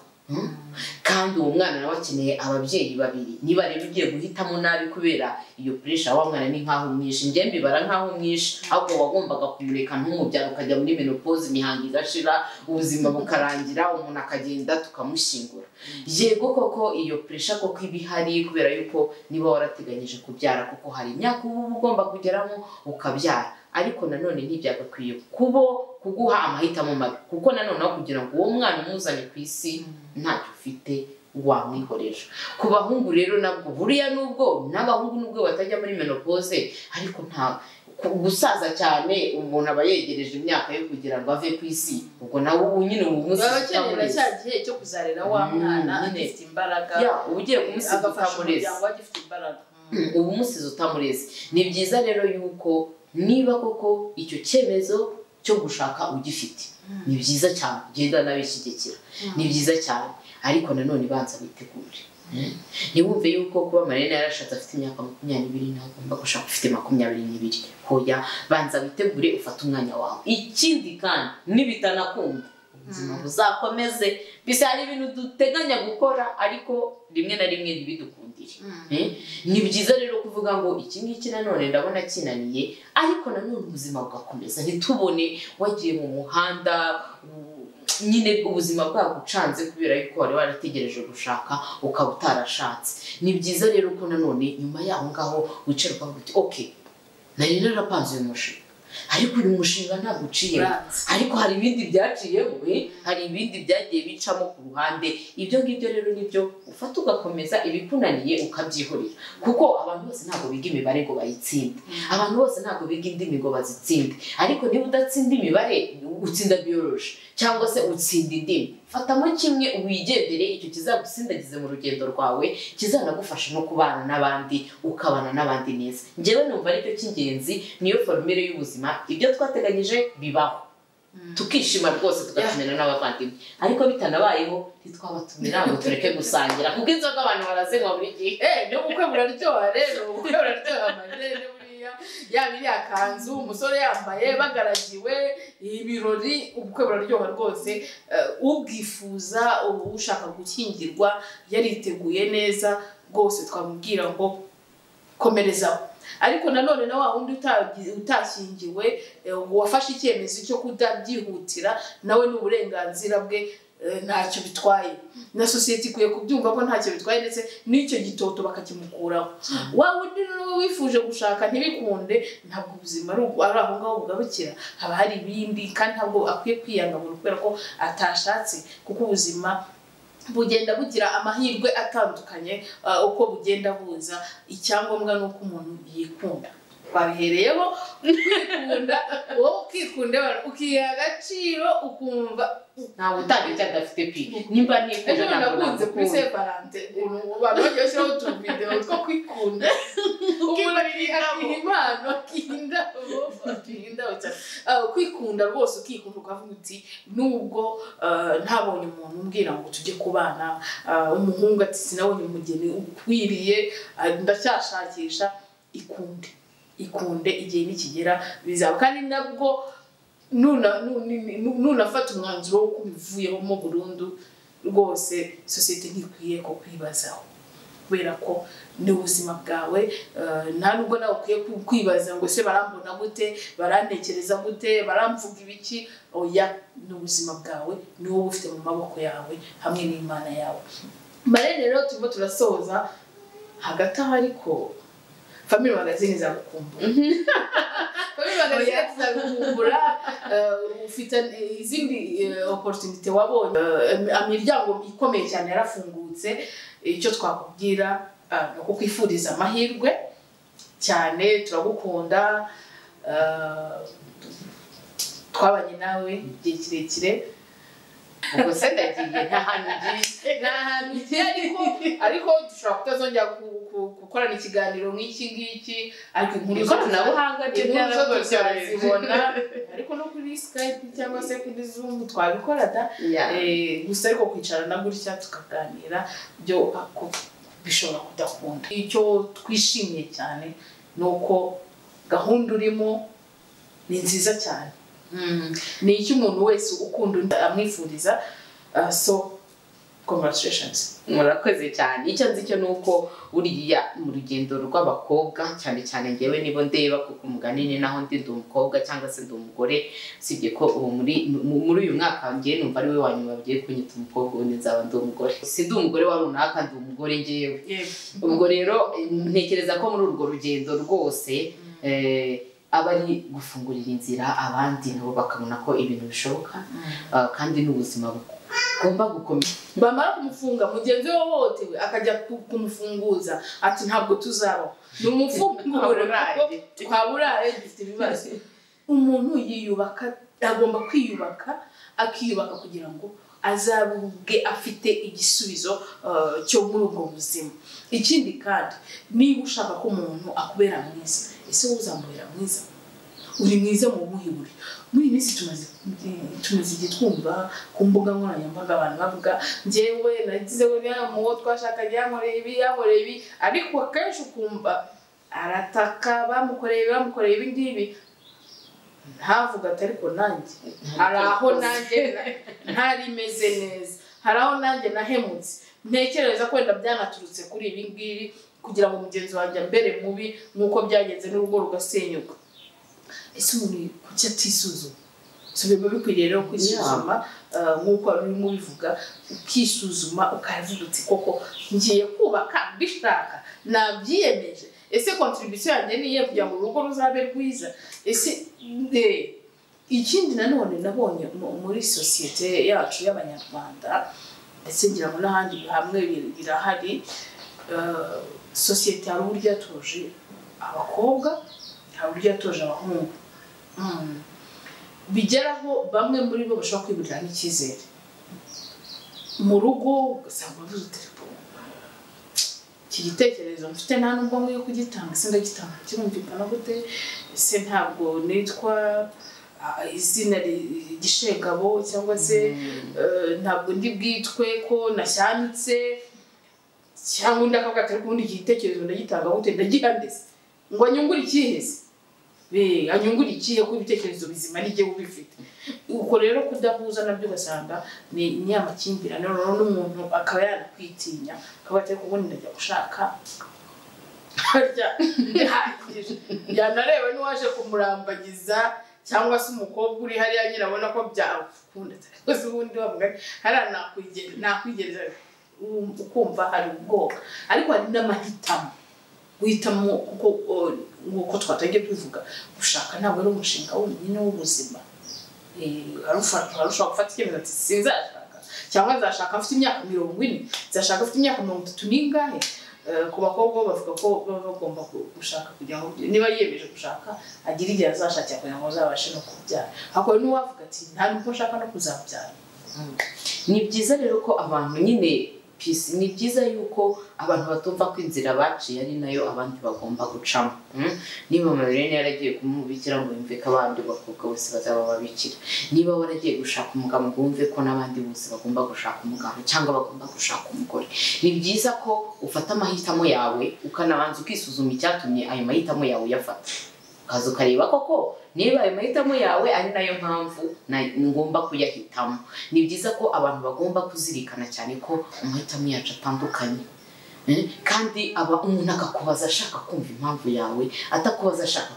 kandi uwo mwana nawe akeneye ababyeyi babiri niba rero ugiye guhitamo nabi kubera iyo puresha wa mwana ni nk'aho umwishe njye mbibara nk'aho umwishe ahubwo wagombaga kumureka ntumubyara ukajya muri menopoze imihango igashira ubuzima bukarangira umuntu akagenda tukamushyingura yego koko iyo puresha koko iba ihari kubera yuko niba warateganyije kubyara kuko hari imyaka uba ugomba kugeramo ukabyara ariko nanone ntibyagakwiye kubo kuguha amahitamo mabi kuko nanone aho kugira ngo uwo mwana umuzane ku isi ntacyo ufite wamwihorera ku bahungu rero nabwo buriya nubwo n'abahungu nubwo batajya muri menopause ariko nta ku- gusaza cyane umuntu aba yegereje imyaka yo kugira ngo ave ku isi ubwo nawe ubu nyine ubu munsi baba bakenera cya gihe cyo kuzarira wa Mm, mwana nyine. agifite imbaraga ya uba ugiye kumusiga agafasha utamureze umuryango we agifite imbaraga Mm, uba umusize utamureze ni byiza rero yuko niba koko icyo cyemezo cyo gushaka ugifite ni byiza cyane ugenda nabishyigikira ni byiza cyane ariko nanone banza witegure ntiwumve yuko kuba marina yarashatse afite imyaka makumyabiri nawe ugomba gushaka ufite makumyabiri n'ibiri hoya banza witegure ufate umwanya wawe ikindi kandi nibitanakunda ubuzima Mm. buzakomeze bisa hari ibintu duteganya gukora ariko rimwe na rimwe ntibidukundire Mm. Eh, ni byiza rero kuvuga ngo iki ngiki nanone ndabona kinaniye ariko nanone ubuzima bugakomeza ntitubone wagiye mu muhanda u- nyine ubuzima bwagucanze kubera yuko wari warategereje gushaka ukaba utarashatse ni byiza rero ko nanone nyuma y'aho ngaho wicara ukavuga uti ok nari narapanze uyu mushinga ariko uyu mushinga ntabwo uciyemo Uranze. ariko hari ibindi byaciyemo eh, hari ibindi byagiye bicamo ku ruhande ibyo ngibyo rero nibyo ufata ugakomeza ibikunaniye ukabyihorera kuko abantu bose ntabwo biga imibare ngo bayitsinde abantu bose ntabwo biga indimi ngo bazitsinde ariko niba udatsinda imibare utsinda biyoroshye cyangwa se utsinda indimi fatamo kimwe wigendere icyo kizagusindagize mu rugendo rwawe kizanagufasha no kubana n'abandi ukabana n'abandi neza njyewe numva aricyo cy'ingenzi niyo forumire y'ubuzima ibyo twateganyije bibaho tukishima rwose tugatumira n'abavandimwe ariko bitanabayeho ntitwabatumira ngo tureke gusangira kuko inzoga abantu barazinywa buri gihe Eh, no bukwe buraryoha rero ubukwe buraryoha amarere buriya yaba iriya kanzu umusore yambaye bagaragiwe ibirori ubukwe buraryoha rwose Eh, ubwifuza ubu ushaka gukingirwa yariteguye neza rwose twamubwira ngo komerezaho ariko nanone na wa wundi utagi- utashyingiwe eh, ngo wafashe icyemezo cyo kutabyihutira nawe ni uburenganzira bwe eh, ntacyo bitwaye na sosiyete ikwiye kubyumva ko ntacyo bitwaye ndetse n'icyo gitoto bakakimukuraho wa wundi rero wifuje gushaka ntibikunde ntabwo ubuzima ari ubwo- ari aho ngaho bugarukira haba hari ibindi kandi ntabwo akwiye kwiyangamura kubera ko atashatse kuko ubuzima bugenda bugira amahirwe atandukanye uh, uko bugenda buza icyangombwa ni uko umuntu yikunda babihereyeho kwikunda wowe ukikunda ukiha agaciro ukumva ntawe utanga icyo adafite pi nimba nifuje ejo bundi ntabwo nakunze kuri nagukunda separante abantu bagiye bashyiraho utuvidewo two kwikunda umuntu akiha impano akiha indabo akiha indabo cyane Ah, kwikunda rwose ukikunda ukavuga uti nubwo ah, ntabonye umuntu umbwira ngo tujye kubana ah, umuhungu ati sinabonye umugeni ukwiriye ah, ndacyashakisha ikunde ikunde igihe nikigera bizaba kandi nabwo nuna- nu- ni- nu- nunafata umwanzuro wo kubivuyemo burundu rwose sosiyete ntikwiye kukwibazaho kubera ko ni ubuzima bwawe eh, nta nubwo nawe ukwiye ku- kwibaza ngo se barambona gute barantekereza gute baramvuga ibiki oya ni ubuzima bwawe ni wowe ufite mu maboko yawe hamwe n'imana yawe marene rero turimo turasoza hagati aho ariko family magazine izagukumbura family magazine izagukumbura eh, ufite eh, izindi eh, opportunity wabonye Eh, imiryango ikomeye cyane yarafungutse icyo twakubwira ah, ni ukukwifuriza amahirwe cyane turagukunda ah, twabanye nawe igihe kirekire ubwo se ndagiye nta hantu ngiye ni ahantu ugiye ariko ariko dushobora kutazongera ku- ku- gukorana ikiganiro nk'iki ngiki ariko inkuru zo- ikoranabuhanga ryo inkuru zo turazibona ryarazibona ariko no kuri skype cyangwa se kuri zoom twabikora da Eh, gusa ariko kwicarana gutya tukaganira byo ako bishobora kudakunda icyo twishimiye cyane ni uko gahunda urimo ni nziza cyane ni icy'umuntu wese ukunda undi amwifuriza Ah, so congratulations murakoze cyane icyo nzi cyo ni uko uriya mu rugendo rw'abakobwa cyane cyane ngewe nibo ndeba kuko umugani ni naho ndi ndi umukobwa cyangwa se ndi umugore usibye ko ubu muri mu- muri uyu mwaka ngewe numva ari we wa nyuma bagiye kunyita umukobwa ubundi nzaba ndi umugore si ndi umugore wa runaka ndi umugore ngewe ubwo rero ntekereza ko muri urwo rugendo rwose eh, aba ari gufungurira inzira abandi nabo bakabona ko ibintu bishoboka ah, kandi n'ubuzima bugomba gukomeza bamara kumufunga mugenzi we wahohotewe akajya ku- kumufunguza ati ntabwo tuzabaho ni umufunguro Twaburaye. twaba uraye dufite ibibazo umuntu yiyubaka agomba kwiyubaka akiyubaka kugira ngo azabwe afite igisubizo eh, cyo muri ubwo buzima ikindi kandi niba ushaka ko umuntu akubera mwiza ese wowe uzamubera mwiza uri mwiza mu muhibure muri iyi minsi tumaze tumaze igihe twumva ku mbuga nkoranyambaga abantu bavuga njyewe nagizeho niya muwo twashakanye yankoreye ibi yankoreye ibi ariko akenshi ukumva arataka bamukoreye ibi, bamukoreye ibi ngibi ntavuga ati ariko nanjye hari aho nanjye ntarimeze neza hari aho nanjye nahemutse ntekereza ko wenda byanaturutse kuri ibi ngibi kugira ngo mugenzi wanjye ambere mubi nk'uko byagenze n'urugo rugasenyuka ese umuntu kuki atisuzuma si biba bikwiriye rero kwisuzuma eh, nk'uko wari urimo ubivuga ukisuzuma ukavuga uti koko ngiye kubaka mbishaka nabyiyemeje ese kontribisiyo yanjye ni iyihe kugira ngo urugo ruzabe rwiza ese eh, ikindi nanone nabonye mu- muri sosiyete yacu y'abanyarwanda ndetse ngira ngo n'ahandi hamwe bir- birahari eh, sosiyete hari uburyo yatoje abakobwa hari uburyo yatoje abahungu Mm. bigeraho bamwe muri bo bashobora kwigurira n'icyizere mu rugo ugasanga bavuze telefone iki gitekerezo mfite nta nubwo nkwiye kugitanga ese ndagitanga kirumvikana gute ese ntabwo nitwa ah, izina ri- gishegabo cyangwa se eh, ntabwo ndi bwitwe ko nashyanditse cyangwa undi akavuga ati ariko ubundi iki gitekerezo ndagitanga gute ndagihandese ngo anyungure ikihese be anyungure ikihe kuko ibitekerezo bizima n'igihe uba ubifite ubwo rero kudahuza nabyo ugasanga ni ni ya makimbirane rero n'umuntu akaba yanakwitinya akaba atari kubona ndajya gushaka harya bihagije yanarewe n'uwaje kumurambagiza cyangwa se umukobwa uri hariya nyine abona ko byakunda cyangwa se ubundi bavuga ati, hariya nakwigere- nakwigereza um, ukumva hari ubwoba ariko hari n'amahitamo guhitamo kuko uh, nk'uko twatangiye tubivuga gushaka ntabwo ari umushinga wonyine w'ubuzima Eh, arufa- arushobora gufata icyemezo ati sinzashaka cyangwa nzashaka mfite imyaka mirongo ine nzashaka mfite imyaka mirongo itatu n'ingahe Eh, ku bakobwa bo bavuga ko baba bagomba gu- gushaka kugira ngo niba yiyemeje gushaka agire igihe azashakira kugira ngo azabashe no kubyara hakaba n'uwavuga ati nta nubwo nshaka no kuzabyara ni byiza rero ko abantu nyine pisi ni byiza yuko abantu batumva ko inzira baciye ari nayo abandi bagomba gucamo Mm? niba marirene yaragiye kumubikira ngo yumve ko abandi bakobwa bose bazaba babikira niba waragiye gushaka umugabo ngo wumve ko n'abandi bose bagomba gushaka umugabo cyangwa bagomba gushaka umugore ni byiza ko ufata amahitamo yawe ukanabanza ukisuzuma icyatumye ayo mahitamo yawe uyafata ukaza ukareba koko niba ayo mahitamo yawe ari nayo mpamvu na- ngomba kuyahitamo ni byiza ko abantu bagomba kuzirikana cyane ko amahitamo yacu atandukanye Eh, kandi aba umuntu akakubaza ashaka kumva impamvu yawe atakubaza ashaka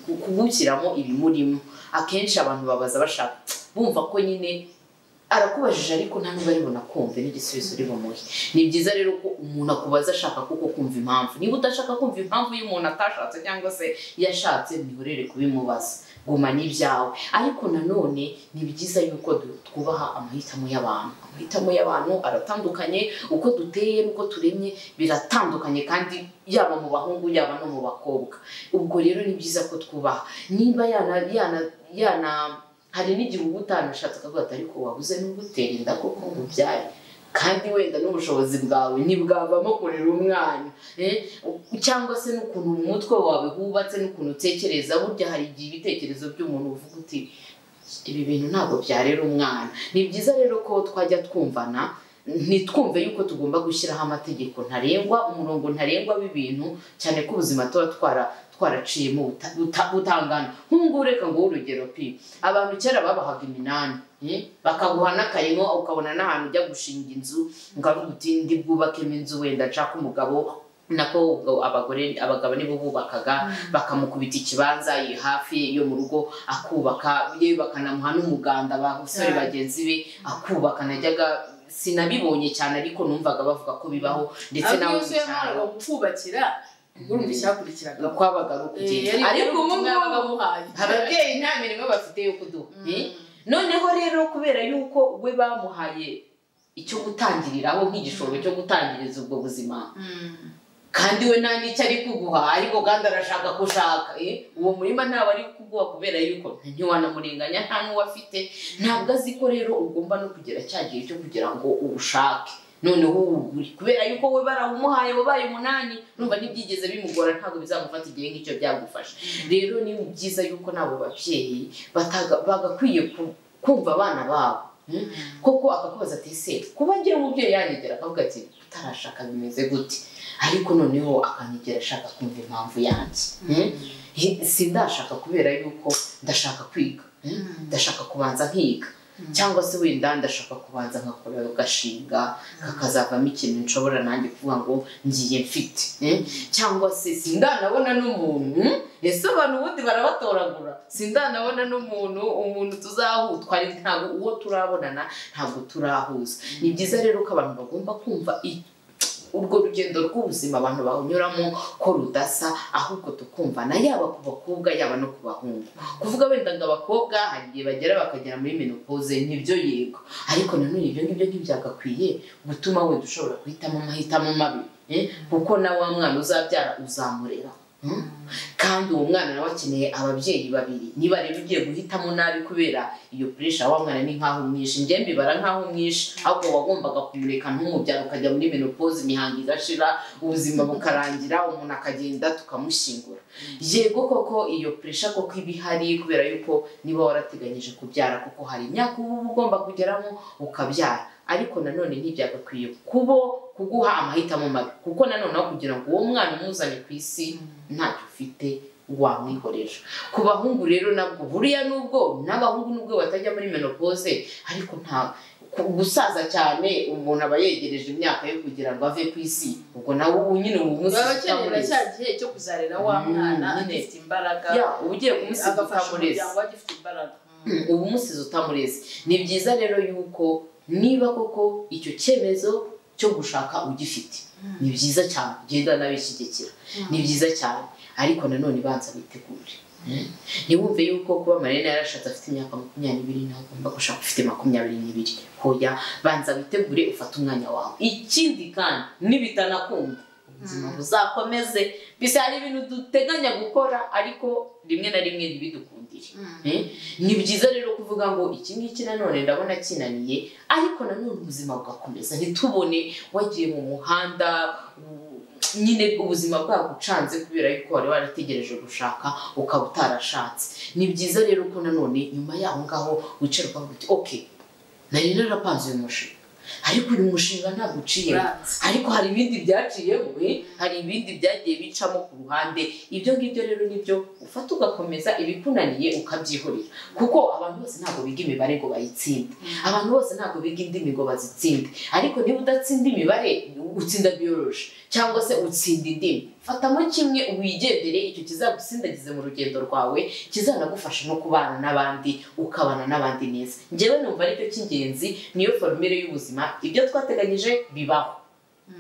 ku- kugushyiramo ibimurimo akenshi abantu babaza bashaka bumva ko nyine arakubajije ariko nta nubwo aribona kumva n'igisubizo uri bumuhe ni byiza rero ko umuntu akubaza ashaka kuko kumva impamvu niba udashaka kumva impamvu y'umuntu atashatse cyangwa se yashatse ntihorere kubimubaza gumana ibyawe ariko nanone ni byiza yuko du- twubaha amahitamo y'abantu amahitamo y'abantu aratandukanye uko duteye n'uko turemye biratandukanye kandi yaba mu bahungu yaba no mu bakobwa ubwo rero ni byiza ko twubaha niba yana yana yana hari n'igihe uba utanashatse ukavuga ati ariko wabuze n'ugutera inda koko mubyaye kandi wenda n'ubushobozi bwawe ntibwavamo kurera umwana eh, cyangwa se n'ukuntu mu mutwe wawe hubatse n'ukuntu utekereza burya hari igihe ibitekerezo by'umuntu uvuga uti ibi bintu ntabwo byarera umwana ni byiza rero ko twajya twumvana ntitwumve yuko tugomba gushyiraho amategeko ntarengwa umurongo ntarengwa w'ibintu cyane ko ubuzima tuba twara twaraciyemo buta- buta- butangana nk'ubu reka nguhe urugero pi abantu kera babahaga iminani eh, bakaguha n'akayinko ukabona n'ahantu ujya gushinga inzu ngaruka uti ndi bwubakemo inzu wenda nshaka umugabo nako ubwo abagore abagabo nibo bubakaga bakamukubita ikibanza iyi hafi yo mu rugo akubaka yewe bakanamuha n'umuganda abasore Yeah. bagenzi be akubaka najyaga sinabibonye cyane ariko numvaga bavuga ko bibaho ndetse nawe mu cyaro kubakira urumva icyakurikiraga kwabaga ari ukugenda ariko ubu ngubu ababyeyi nta mirimo bafite yo kuduha eh? noneho rero kubera yuko we bamuhaye icyo gutangiriraho nk'igishoro cyo gutangiriza ubwo buzima kandi we nta n'icyo ari kuguha ariko kandi arashaka ko ushaka eh? uwo murima ntawe ari kuguha kubera yuko ntiwanamurenganya nta n'uwo afite ntabwo azi ko rero ugomba no kugera cya gihe cyo kugira ngo uwushake noneho uwugure kubera yuko we barawumuhaye wabaye umunani numva ntibyigeze bimugora ntabwo bizamufata igihe nk'icyo byagufasha rero ni byiza yuko n'abo babyeyi bataga- bagakwiye ku- kumva abana babo hmm? koko akakubaza ati ese kuba ngira umubyeyi yanyegera akavuga ati utarashaka bimeze gute ariko noneho akanyegera ashaka kumva impamvu yanjye hmm? Hi- sindashaka kubera yuko ndashaka kwiga hmm? ndashaka kubanza nkiga cyangwa se wenda ndashaka kubanza nkakora gashinga kakazavamo ikintu nshobora nanjye kuvuga ngo ngiye mfite eh? cyangwa se sindanabona n'umuntu hmm? ese abantu ubundi barabatoragura sindanabona n'umuntu umuntu tuzahu twari ntabwo uwo turabonana ntabwo turahuza ni byiza rero ko abantu bagomba kumva i- urwo rugendo rw'ubuzima abantu banyuramo ko rudasa ahubwo tukumvana yaba ku bakobwa yaba no ku bahungu kuvuga wenda ngo abakobwa hari igihe bagera bakagera muri menopoze nibyo yego ariko nanone ibyo ngibyo ntibyagakwiye gutuma wenda ushobora guhitamo amahitamo mabi eh? kuko na wa mwana uzabyara uzamurera hmm? kandi uwo mwana nawe akeneye ababyeyi babiri niba rero ugiye guhitamo nabi kubera iyo puresha wa mwana ni nkaho umwishe njye mbibara nkaho umwishe ahubwo wagombaga kumureka ntumubyara ukajya muri menopoze imihango igashira ubuzima bukarangira umuntu akagenda tukamushyingura yego koko iyo puresha koko iba ihari kubera yuko niba warateganyije kubyara kuko hari imyaka uba uba ugomba kugeramo ukabyara ariko nanone ntibyagakwiye kubo kuguha amahitamo mabi kuko nanone aho kugira ngo uwo mwana umuzane ku isi ntacyo ufite wamwihorera ku bahungu rero nabwo buriya nubwo n'abahungu nubwo batajya muri menopoze ariko nta ku- gusaza cyane umuntu aba yegereje imyaka yo kugira ngo ave ku isi ubwo nawe ubu nyine ubu munsi baba bakenera cya gihe cyo kuzarera wa Mm, mwana nyine. agifite imbaraga ya uba ugiye kumusiga agafasha utamureze umuryango agifite imbaraga uba umusize utamureze ni byiza rero yuko niba koko icyo cyemezo cyo gushaka ugifite ni byiza cyane ugenda n'abishyigikira ni byiza cyane ariko nanone banza bitegure ntiwumve yuko kuba marina yarashatse afite imyaka makumyabiri ntabwo ugomba gushaka ufite makumyabiri n'ibiri hoya banza witegure ufate umwanya wawe ikindi kandi nibitanakunda ubuzima buzakomeze bisa hari ibintu duteganya gukora ariko rimwe na rimwe ntibidukundire Eh? ni byiza rero kuvuga ngo iki ngiki nanone ndabona kinaniye ariko nanone ubuzima bugakomeza ntitubone wagiye mu muhanda u- nyine ubuzima bwagucanze kubera yuko wari warategereje gushaka ukaba utarashatse ni byiza rero ko nanone nyuma y'aho ngaho wicara ukavuga uti ok nari narapanze uyu mushinga ariko uyu mushinga ntabwo uciyemo Uranze. ariko hari ibindi byaciyemo eh? hari ibindi byagiye bicamo ku ruhande ibyo ngibyo rero nibyo ufata ugakomeza ibikunaniye ukabyihorera kuko abantu bose ntabwo biga imibare ngo bayitsinde abantu bose ntabwo biga indimi ngo bazitsinde ariko niba udatsinda imibare utsinda biyoroje cyangwa se utsinda indimi fatamo kimwe wigendere icyo kizagusindagize mu rugendo rwawe kizanagufasha no kubana n'abandi ukabana n'abandi neza njyewe numva aricyo cy'ingenzi niyo formire y'ubuzima ibyo twateganyije bibaho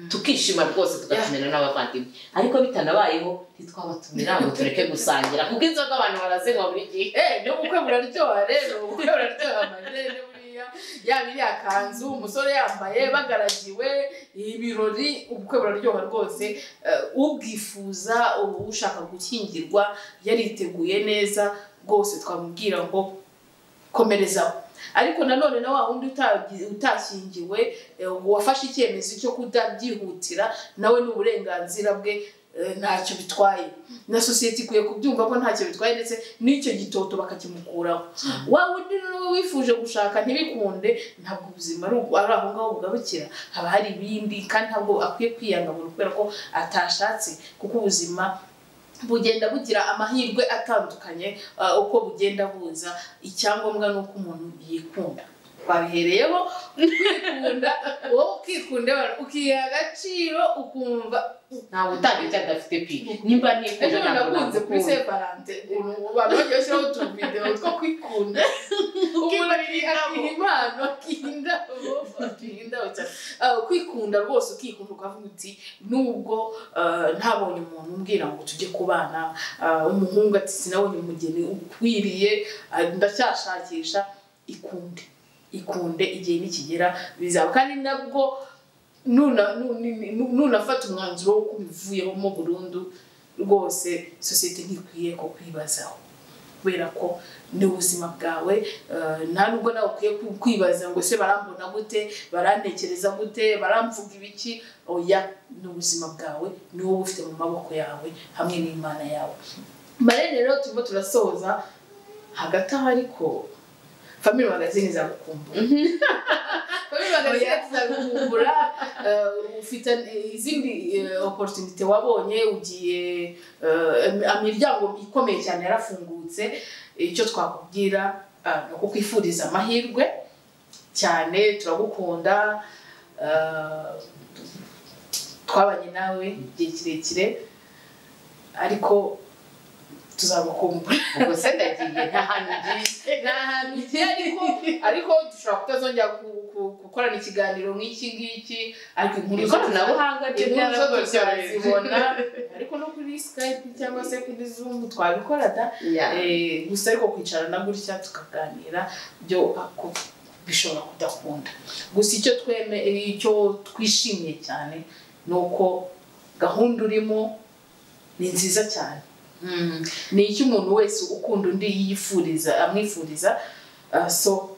tukishima rwose tugatumira n'abavandimwe ariko bitanabayeho ntitwabatumira ngo tureke gusangira kuko inzoga abantu barazinywa buri gihe Eh, no bukwe buraryoha rero ubukwe buraryoha amajene buriya yaba iriya kanzu umusore yambaye bagaragiwe ibirori ubukwe buraryoha rwose Eh, ubwifuza ubu ushaka gukingirwa yariteguye neza rwose twamubwira ngo komerezaho ariko nanone na wa wundi utabyi- utashyingiwe eh, wafashe icyemezo cyo kudabyihutira nawe ni uburenganzira bwe eh, ntacyo bitwaye na sosiyete ikwiye kubyumva ko ntacyo bitwaye ndetse n'icyo gitoto bakakimukuraho wa wundi rero wifuje gushaka ntibikunde ntabwo ubuzima ari ubwo- ari aho ngaho bugarukira haba hari ibindi kandi ntabwo akwiye kwiyanga buri kubera ko atashatse kuko ubuzima bugenda bugira amahirwe atandukanye uh, uko bugenda buza icyangombwa ni uko umuntu yikunda babihereyeho kwikunda wowe ukikunda ukiha agaciro ukumva ntawe utangira icyo adafite pi nimba nifuje ejo bundi ntabwo nakunze kuri nagukunda separante abantu bagiye bashyiraho utuvidewo two kwikunda umuntu akiha impano akiha indabo akiha indabo cyane Ah, kwikunda rwose ukikunda ukavuga uti nubwo ah, ntabonye umuntu umbwira ngo tujye kubana ah, umuhungu ati sinabonye umugeni ukwiriye ah, ndacyashakisha ikunde ikunde igihe nikigera bizaba kandi nabwo nuna- nu- ni- nu- nunafata umwanzuro wo kubivuyemo burundu rwose sosiyete ntikwiye kukwibazaho kubera ko ni ubuzima bwawe eh, nta nubwo nawe ukwiye ku- kwibaza ngo se barambona gute barantekereza gute baramvuga ibiki oya ni ubuzima bwawe ni wowe ufite mu maboko yawe hamwe n'imana yawe marene rero turimo turasoza hagati aho ariko family magazine izagukumbura family magazine izagukumbura eh, ufite eh, izindi eh, opportunity wabonye ugiye eh, imiryango ikomeye cyane yarafungutse icyo twakubwira eh, ni ukukwifuriza amahirwe cyane turagukunda eh, twabanye nawe igihe kirekire ariko tuzagukumbura ubwo se ndagiye nta hantu ugiye ni ahantu ugiye ariko ariko dushobora kutazongera ku- ku- gukorana ikiganiro nk'iki ngiki ariko inkuru ikoranabuhanga ryo inkuru zo tuzazibona byarazibona ariko no kuri skype cyangwa se kuri zoom twabikora da Eh, gusa ariko kwicarana gutya tukaganira byo ako bishobora kudakunda gusa icyo tweme icyo twishimiye cyane ni uko gahunda urimo ni nziza cyane Mm. ni icyo umuntu wese ukunda undi yifuriza amwifuriza uh, so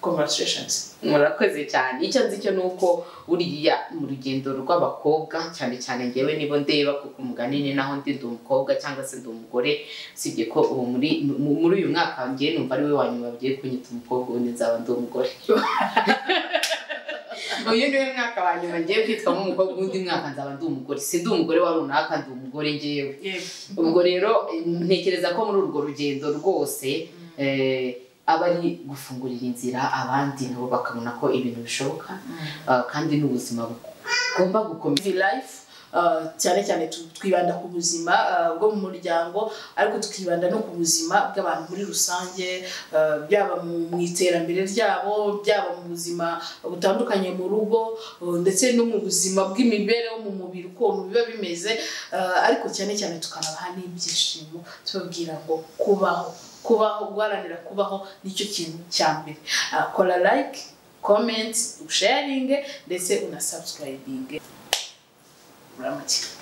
congratulations murakoze cyane icyo nzi cyo ni uko buriya mu rugendo rw'abakobwa cyane cyane ngewe nibo ndeba kuko umugani ni naho ndi ndi umukobwa cyangwa se ndi umugore usibye ko ubu muri mu- muri uyu mwaka ngewe numva ari we wa nyuma bagiye kunyita umukobwa ubundi nzaba ndi umugore uyu niwe mwaka wa nyuma ngewe kwitwamo umukobwa undi mwaka nzaba ndi umugore si ndi umugore wa runaka ndi umugore ngewe ubwo rero eh, ntekereza ko muri urwo rugendo rwose eh, aba ari gufungurira inzira abandi nabo bakabona ko ibintu bishoboka ah, kandi n'ubuzima bugomba gukomeza V life uh, cyane cyane tu- twibanda ku buzima uh, bwo mu muryango ariko tukibanda no ku buzima bw'abantu muri rusange uh, byaba mu- mu iterambere ryabo byaba mu buzima butandukanye mu rugo uh, ndetse no mu buzima bw'imibereho mu mubiri ukuntu biba bimeze uh, ariko cyane cyane tukanabaha n'ibyishimo tubabwira ngo kubaho kubaho guharanira kubaho nicyo kintu cya mbere Uh, kora like comment sharing ndetse una subscribing uramutse